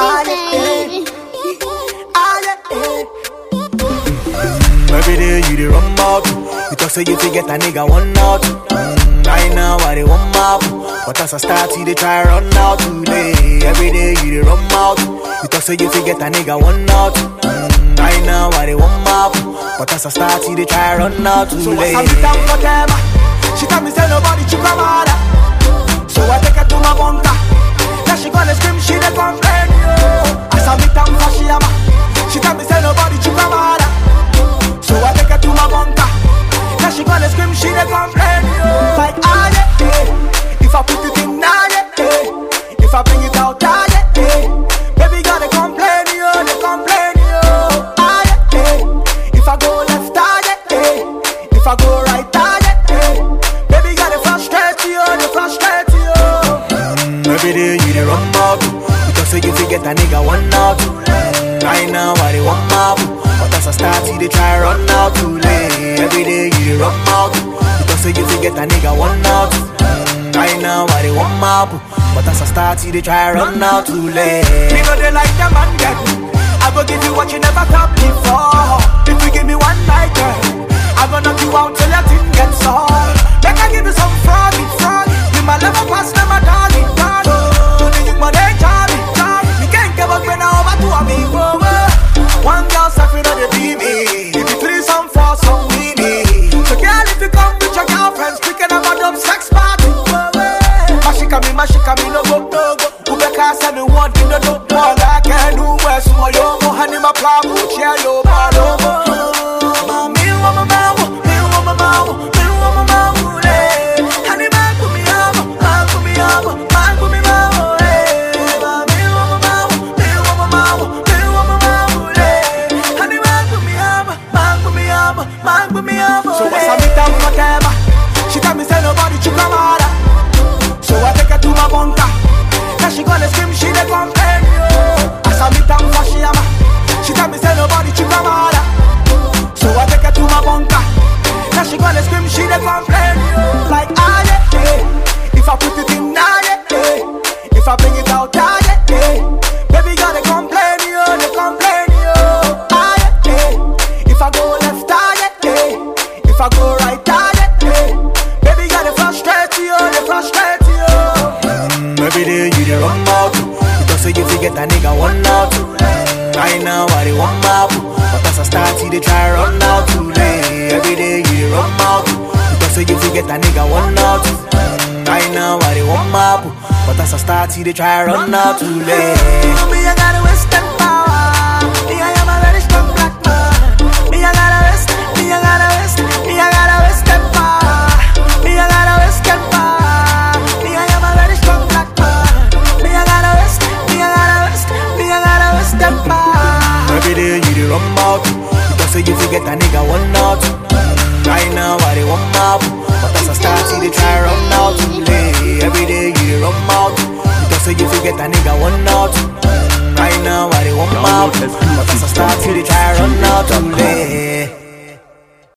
Ah, yeah, baby. ah, yeah, eh. Every day you dey run mouth. You talk say you fit get a nigga one out. Mm, I know what they want mouth. But as I start, you dey try run out today. Every day you dey run mouth. You talk say you fit get a nigga one out. Mm, I know what they want mouth. But as I start, you dey try run out So today. I sit down for them. She tell me say nobody should come out. So I take her to my bunker. Now she gonna scream, she dey complain. Yo. As I meet down for she ama. She tell me say nobody should come out. So I take her to my bunker. Now she gonna scream, she dey complain. Yo. Like ah yeah, yeah. If I put it in now yeah, yeah. If I bring it out ah yeah, yeah. Baby girl they complain yo, they complain yo. Ah yeah, yeah. If I go left ah yeah, yeah. If I go right ah yeah, yeah. Baby girl they frustrate you, they frustrate you. Mm, every day you dey run mouth. You talk say you fit get a nigga one out. Mm, I know what they want mouth. But as I start, you dey try run out too late. Every day you dey run mouth. You talk say you fit get a nigga one out. Mm, I know what they want mouth. But as I start, you dey try run out too late. Me know they like them and get I go give you what you never got before If you give me one night, girl I go knock you out till your thing gets on Make I give you some froggy, froggy You my level pass, them a doggy, doggy To the young man, they charmy, charmy Me can't give up when I over to a me, whoa, whoa One girl suffering on the TV If you three, some four, some weenie So girl, if you come with your girlfriends Picking up a dumb sex party, whoa, whoa Mashika me, mashika me, no go, no go Ubeka say me want in the dope All I can do is mo yo mo Honey my plan, mo chair yo, malo mo Mami, wa ma ma wo, mi wa ma ma wo, mi wa ma ma wo, eh Honey, man, put me amo, man, put me amo, man, put me ma wo, eh Mami, wa ma ma wo, mi wa ma ma wo, mi wa ma ma wo, eh Honey, man, put me amo, man, put me amo, man, put me amo, So what's up with them for them? She tell me say nobody should come out so I take her to my bunker. Now she gonna scream, she dey complain. Yo. As I meet her for she ama. She tell me say nobody should come out. So I take her to my bunker. Now she gonna scream, she dey complain. Yo. Like ah yeah, yeah. If I put it in now yeah, yeah. If I bring it out ah yeah, yeah. Baby girl they complain, yo, they complain, yo. Ah yeah, yeah. If I go left ah yeah, yeah. If I go right ah yeah, yeah. Baby girl they frustrate you, they frustrate you. Mm, every day you dey run mouth. You talk say you fit get a nigga one out. Mm, I know what they want mouth. But as I start, you dey try run out too late. Every day you dey run mouth. You talk say you fit get a nigga one out. Mm, I know what they want mouth. But as I start, you dey try run out too late. Me, I got a western power. Me, I am a very strong black man. Me, I got a west. Me, I got a west. Me, I got a western power. Me, I got a western power. Me, I am a very strong black man. Me, I got a west. Me, I got a west. Me, I got a western power. Every day you dey run mouth. You talk say you fit get a nigga one out. Mm, I know what they want mouth. But as I start, you dey try run out too late. Every day you dey run mouth. You talk say you fit get a nigga one out. Mm, I know what they want mouth. But as I start, you dey try run out too late.